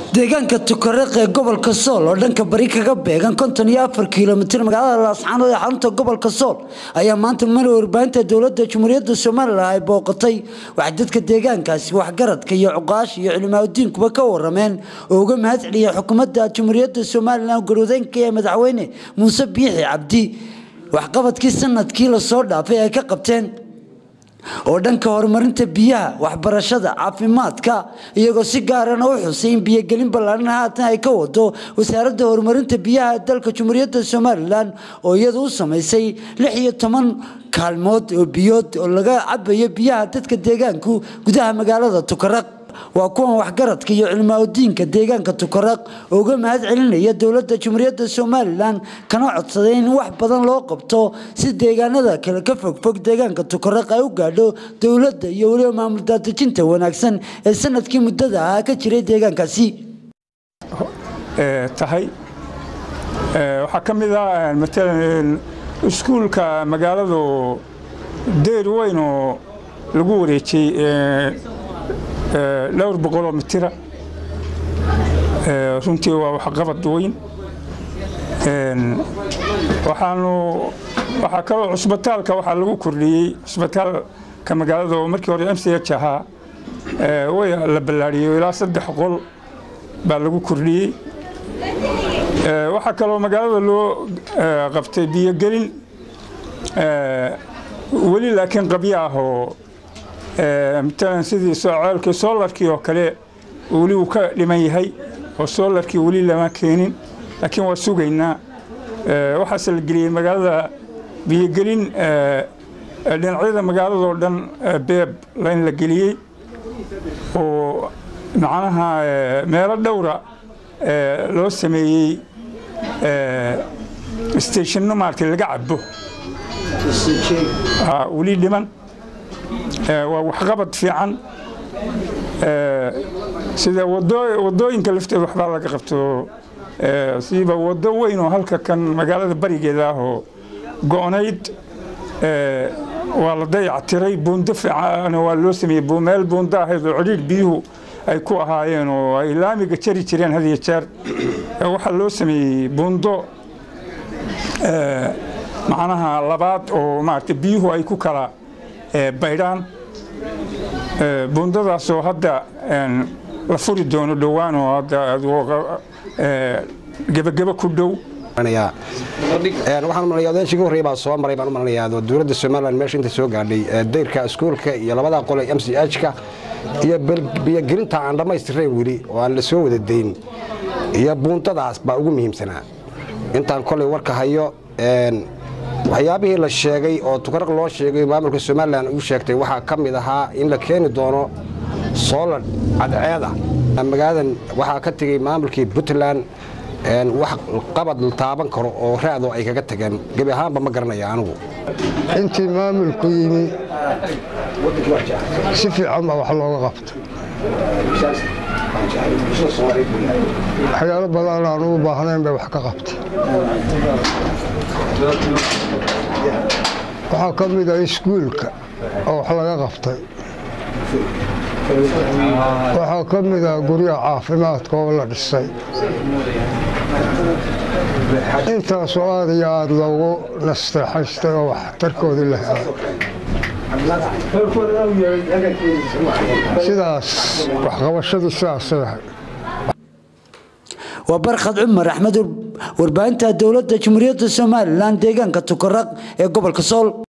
deegaanka tukareeq ee gobolka sool oo dhanka bari kaga beegan konton iyo afar kilomitir magaalada laascaanood ee xarunta gobolka sool ayaa maanta mari warbaahinta dowlada jamhuuriyadda somalilan ay booqatay waxay dadka deegaankaasi waxgaradka iyo cuqaasha iyo culimaadudiinkuba ka warameen oo uga mahad celiyay xukuumadda jamhuuriyadda somalilan garwadeenka ee madaxweyne muuse biixi cabdi waxqabadkii sanadkii lasoo dhaafay ay ka qabteen oo dhanka horumarinta biyaha waxbarashada caafimaadka iyagoo si gaarana u xusay in biyogelin ballaaran haatan ay ka wado wasaaradda horumarinta biyaha dalka jamhuuriyadda somalilan oo iyadu u samaysay lix iyo toban kaalmood oo biyood oo laga cabayo biyaha dadka deegaanku gudaha magaalada tukaraq waa kuwan waxgaradka iyo cilmaaudiinka deegaanka tukaraq oo uga mahad celinaya dowladda jamhuuriyadda somalilan kana codsaday in wax badan loo qabto si deegaanada kale ka fogfog deegaanka tukaraq ay u gaadho dowladda iyo weliba maamul daadejinta wanaagsan ee sanadkii muddada ahaa ka jiray deegaankaasi tahay waxaa ka mid ah matalan iskuulka magaaladu deer weyn oo lagu wareejiyey dhowr boqoloo mitira runtii waa waxqabad weyn waxaanu waxaa kaloo cusbitaalka waxaa lagu kordhiyey cusbitaalka magaalada oo markii hore m c h ahaa way la ballaariyey ilaa saddex qol baa lagu kordhiyey waxaa kaloo magaalada loo qabtay biyogelin weli laakiin qabyo ah oo matalan sidii ceelkii soolarkii oo kale weli uu ka dhiman yahay oo soolarkii weli lama keenin laakiin waa sugaynaa waxaase la geliyey magaalada biyogelin dhinacyada magaaladoo dhan beeb in la geliyey oo macnaha meelo dhowra loo sameeyey stationno maarata laga cabo weli dhiman waa waxqabad fiican sida wadooyinka lafteeda waxbaa laga qabto siiba wado weyn oo halka kan magaalada barigeeda ah oo go-nayd waa la dayactiray buundo fiican waa loo sameeyey meel buundo ahayd oo cidhiidh biyuhu ay ku ahaayeen oo ay laamiga jari jireen had iyo jeer waxaa loo sameeyey buundo macnaha labaad oo maarata biyuhu ay ku kala baydhaan buundadaasoo hadda la furi doono dhowaan oo hadda gebageba ku dhow waxaan malaya odayaashii ugu horreya baa soo maray baan u malanayaa dowladda somalilan meesha inta soo gaadhay dayrka iskuulka iyo labada qole m c h-ka iyo biyogelinta aan dhammaystirayn weli oo aan la soo wada dayn iyo buundadaas baa ugu muhiimsanaa intaan kolay warka hayo waxyaabihii la sheegay oo tukaraq loo sheegay maamulka somalilan uu sheegtay waxaa ka mid ahaa in la keeni doono soolar cadceeda magaaladan waxaa ka tegey maamulkii puntland wax qabad la taaban karo oo raadoo ay kaga tageen gebi ahaanba ma garanaya anigu intii maamulku yimi si fiican baa wax looga qabta waxyaalo badan aan ugu baahnayn bay wax ka qabta waxaa ka mid ah iskuulka oo wax laga qabtay waxaa ka mid ah guryaha caafimaadka oo la dhisay intaasoo aad iyo aad loogu nasteexaystay oo waxtarkoodii la helay sidaas waxqabashadii sidaasay ahay waa barkhad cumar axmed warbaahinta dowladda jamhuuriyadda somalilan deegaanka tukaraq ee gobolka sool